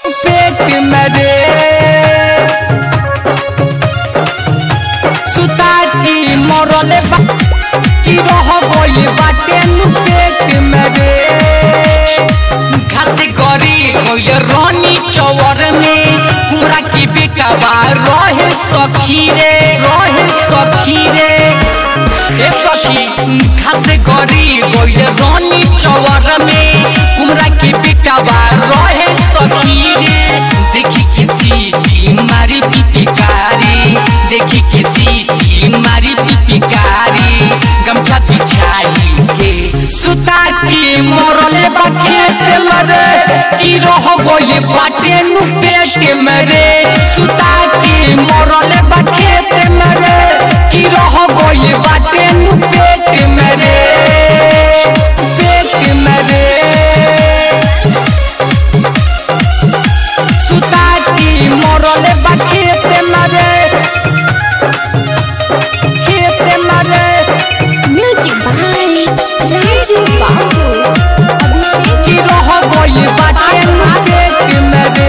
पेट में रे सुता की मरले बा की रह गई बाटे नु पेट में रे घास गरी गई रानी चौर में हमरा की बेकाबा रहे सखी रे रहे सखी रे ए सखी घास गरी गई रानी चौर में हमरा की बेकाबा रहे सखी रे देखी किसी की मारी पिपिकारी देखी किसी की मारी पिपिकारी गमछा बिछाई के सुता की मरले बा खेत मरे की रह गई बाटे नु पेट मरे सुता की मरले बा खेत मरे की रह गई बाटे नु पेट मरे पेट मरे सुता की मरले बा खेत मरे खेत मरे Music by Raju Babu. Abhishek की रह गई बाटे पेट मरे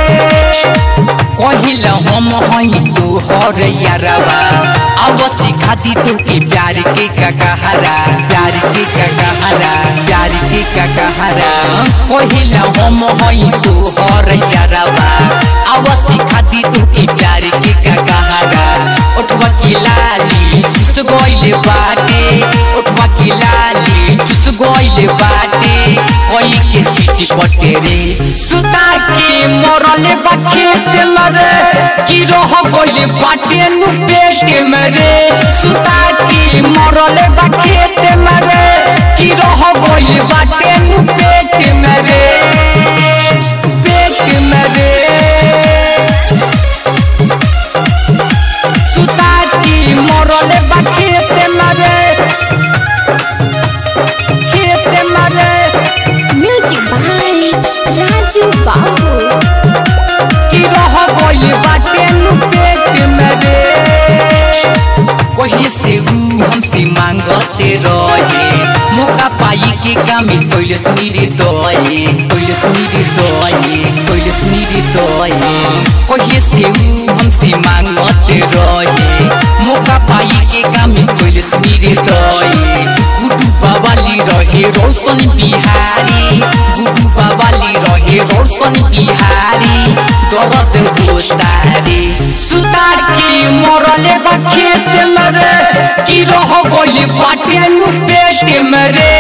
कहिल हम हई तू हर यारवा अब सिखाती तू के प्यार के ककहरा प्यार के ककहरा प्यार के ककहरा कहिल हम हई तू हर यारवा अब सिखाती तू के प्यार के ककहरा उठवा की लाली चुस गइल बाटे उठवा की लाली चुस गइल बाटे कोई के चिट्ठी पटे रे सुता के मरले बा खेत मरे की रह गइल बाटे नु पेट मरे सुता के मरले बा खेत मरे की रह गइल बाटे नु पेट मरे पेट मरे सुता की मरले बा खेत मरे खेत मरे Music by Raju Babu. की रह गई बाटे नु पेट मरे कहीं से ऊ हमसे मांगते रहे मौका पाई के कामी कोइल सुनीरे दोए कोइल सुनीरे दोए कोइल सुनीरे दोए कहीं से ऊ हमसे मांगते रहे मौका पाई के कामी कोइल सुनीरे दोए गुडू बाबाली रहे रोशन बिहारी गुडू बाबाली रहे रोशन बिहारी दरद गोतारे सुतार की मरले बा खेत मरे की रह गई बाटे नु पेट मरे